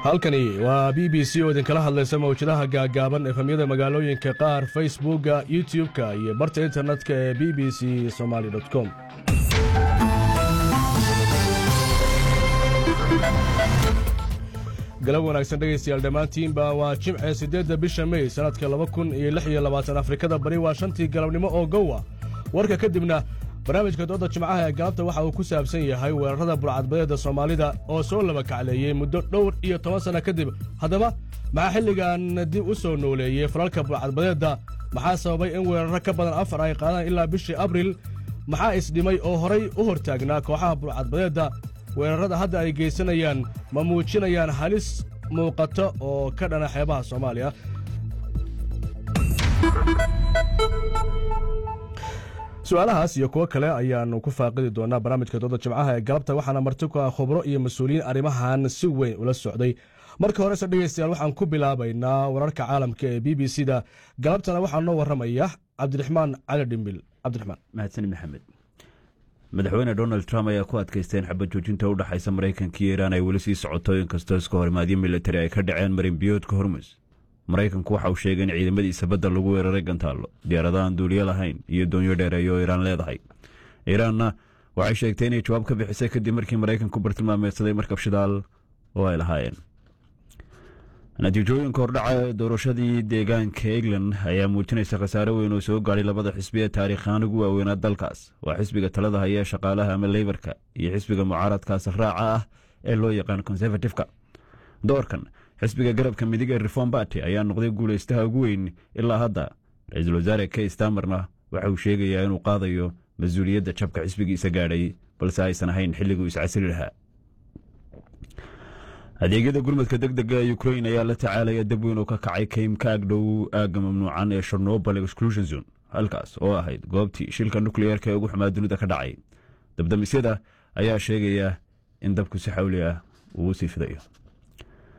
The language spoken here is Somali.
halkani waa b b c oo idinkala hadlaysa mawjadaha gaagaaban efamyada magaalooyinka qaar facebookga youtub-ka iyo barta internetka ee b b c somaali com galab wanaagsan dhegaystayaal dhammaantiinba waa jimce siddeedda bisha mey sannadka laba kun iyo lix iyo labaatan afrikada bari waa shantii galabnimo oo gowa warka kadibna barnaamijka dooda jimcaha ee galabta waxa uu ku saabsan yahay weerarada burcadbadeedda soomaalida oo soo laba kacleeyey muddo dhowr iyo toban sanno kadib haddaba maxaa xilligan dib u soo nooleeyey falalka burcadbadeedda maxaa sababay in weerarro ka badan afar ay qaadaan ilaa bishii abril maxaa isdhimay oo horay u hortaagnaa kooxaha burcadbadeedda weerarrada hadda ay geysanayaan ma muujinayaan halis muuqato oo ka dhana xeebaha soomaaliya su-aalahaas iyo kuwo kale ayaannu ku faaqidi doonaa barnaamijka dooda jimcaha ee galabta waxaana marti ku ah khubro iyo mas-uuliyiin arrimahan si weyn ula socday marka horese dhegaystayaal waxaan ku bilaabaynaa wararka caalamka ee b b c da galabtana waxaa noo warramaya cabdiraxmaan cali dhimbil cabdiraxmaan mahadsan maxamed madaxweyne donald trump ayaa ku adkaystay in xabad joojinta u dhexaysa maraykanka iyo iiraan ay weli sii socoto inkastoo iska horimaadyo militari ay ka dhaceen marinbiyoodka hormus maraykanku waxa uu sheegay in ciidamadiisa badda lagu weeraray gantaallo diyaaradahan duuliyo lahayn iyo doonyo dheereeyo oo iiraan leedahay iiraanna waxay sheegtay inay jawaab ka bixisay kadib markii maraykanku bartilmaameedsaday markab shidaal oo ay lahaayeen natiijooyinka hordhaca ee doorashadii deegaanka england ayaa muujinaysa khasaare weyn oo soo gaadhay labada xisbi ee taariikhaan ugu waaweynaa dalkaas waa xisbiga talada haya ee shaqaalaha ama leybarka iyo xisbiga mucaaradka safraaca ah ee loo yaqaan konservatifka doorkan xisbiga garabka midig ee reform barty ayaa noqday guulaystaha ugu weyn ilaa hadda ra-iisul wasaare kay stamerna waxa uu sheegayaa inuu qaadayo mas-uuliyadda jabka xisbigiisa gaadhay balse aysan ahayn xilliguu iscasili lahaa adeegyada gurmadka deg dega ee ukrain ayaa la tacaalaya dab weyn oo ka kacay kaym ka agdhow aagga mamnuucan ee sharnobal exclusion zone halkaas oo ahayd goobtii shilka nukliyeerka ee ugu xumaa dunida ka dhacay dabdamisyada ayaa sheegaya in dabku si xawli ah uu sii fidayo